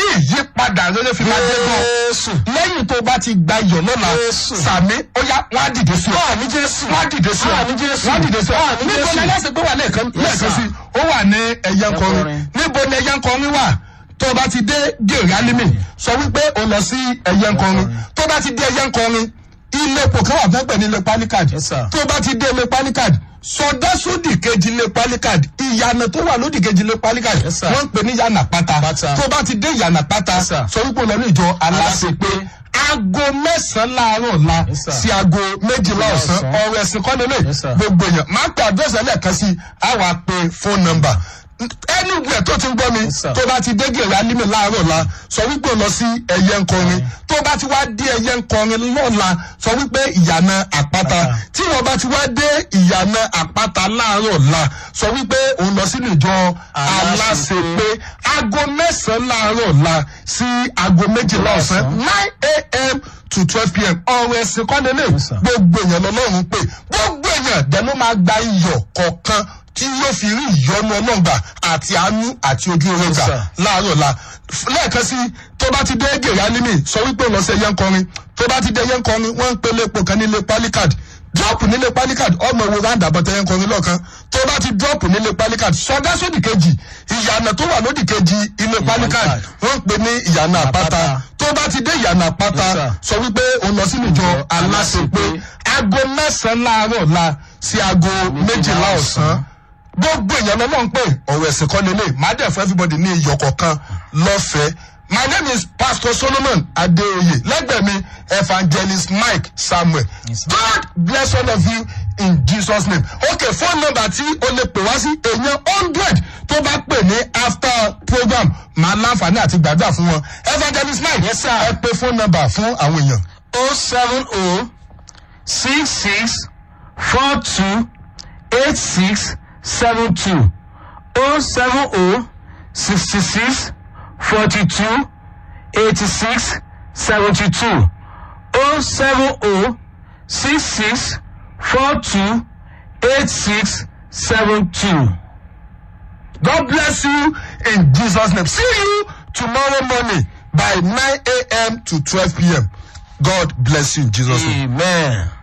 ìyípadà rere fi máa dé gan Jésù. lẹ́yìn tó bá ti gba iyọ̀ lọ́la Jésù. sàmí ó yá wọ́n á dìde sí ọ Àmì Jésù. wọ́n á dìde sí ọ Àmì Jésù. wọ́n á dìde sí ọ Àmì níbo Jésù. ni ẹlẹ́sìn pé wà lẹ́ẹ̀kan lẹ́ẹ̀kan sí ó wà ní ẹ̀yẹ nkọrin Ẹ̀kọrin. níbo ni ẹ̀yẹ nkọrin wà tó o bá ti dé gèrè alimi sọ wípé o lọ sí ẹ̀yẹ nkọrin tó o bá ti dé ẹ̀yẹ nkọrin ilé epo kan wà fẹ́ pẹ̀ ní ilé palikad Yes, sir. tó o bá ti dé ilé palikad sọdá sódì kejì ilé palikad ìyànà tó wà lódì kejì ilé palikad Yes, sir. wọ́n ń pè ní yànà pátá Pátá. tó o bá ti dé yànà pátá Yes, sir. sọ wípé o lọ ní ìjọ aláṣepé Aláṣepé. aago mẹ́sàn-án láàárọ̀ la Yes, sir. sí aago méjìlá ọ̀sán ọ̀sán. ọ̀rọ̀ ẹ̀sìn kọ́ lélẹ̀ Yes, sir. gbogbo èèyàn máa ń pè àdírẹ́sì ẹlẹ́ẹ̀kan sí àwọn àpè fóònù nọ́mbà ẹni ìgbẹ́ tó ti ń gbọ́ mi Yes, sir. tó bá ti dé gèrè alímì láàárọ̀ la sọ wípé o lọ sí ẹyẹ nkọrin tó bá ti wá dé ẹyẹ nkọrin lọ́la sọ wípé ìyànà àpáta Àpáta. tí wọ́n bá ti wá dé ìyànà àpáta láàárọ̀ la sọ wípé òun lọ sínú ìjọ aláṣepé aago mẹ́sàn-án láàárọ̀ la sí aago méjìlá ọ̀sán nine a.m. to twelve p.m. ọ̀rọ̀ ẹ̀sìn kọ́lélẹ̀ Yes, sir. gbogbo èèyàn lọ́lọ́run pé gbogbo èèyàn dẹ̀ ló máa gba iyọ̀ kọ̀ọ̀kan tí yóò fi rí ìyọnu ọlọ́gbà àti àánú àti ojú oore gbà sir. láàárọ̀ la lẹ́ẹ̀kan sí tó bá ti dé gèrè alimi sọ wípé lọ sí ẹyẹ nkọrin tó bá ti dé ẹyẹ nkọrin wọ́n ń pe lépo kan nílé palikad drop nílé palikad ọmọ ìwé round about ẹyẹ nkọrin lọ́ọ̀kan tó bá ti drop nílé palikad sọdá sódì kejì ìyànà tó wà lódì kejì ilé palikad Palikad. wọ́n ń pe ní ìyànà àpáta Àpáta. tó bá ti dé ìyànà àpáta Yes, sir. sọ wípé òun lọ sínú ìjọ Ìjọ aláṣepé Aláṣepé. aago mẹ́sàn-án láàárọ̀ la sí aago méjìlá ọ̀sán gbogbo èèyàn ló náà ń pè ọ̀rọ̀ ẹ̀sìn kan lélẹ̀ má dẹ̀ fún everybody ní iyọ̀ kọ̀ọ̀kan lọ́fẹ̀ẹ́ my name is pastor solomon adeoye lẹ́gbẹ̀ẹ́ mi evangelist mike samuel Yes, sir. god bless all of you in jesus name okay phone number tí o lè pè wá sí èèyàn hundred tó bá pè ní after program máa láǹfààní àti gbàdúrà fún wọn evangelist mike Yes, sir. ẹ pè phone number fún àwọn èèyàn. O seven O six six four two eight six seven two O seven O sixty six forty two eighty six seventy two O seven O six six four two eight six seven two. God bless you in Jesus' name. See you tomorrow morning by 9 a.m. to 12 p.m. God bless you in Jesus' name. Amen.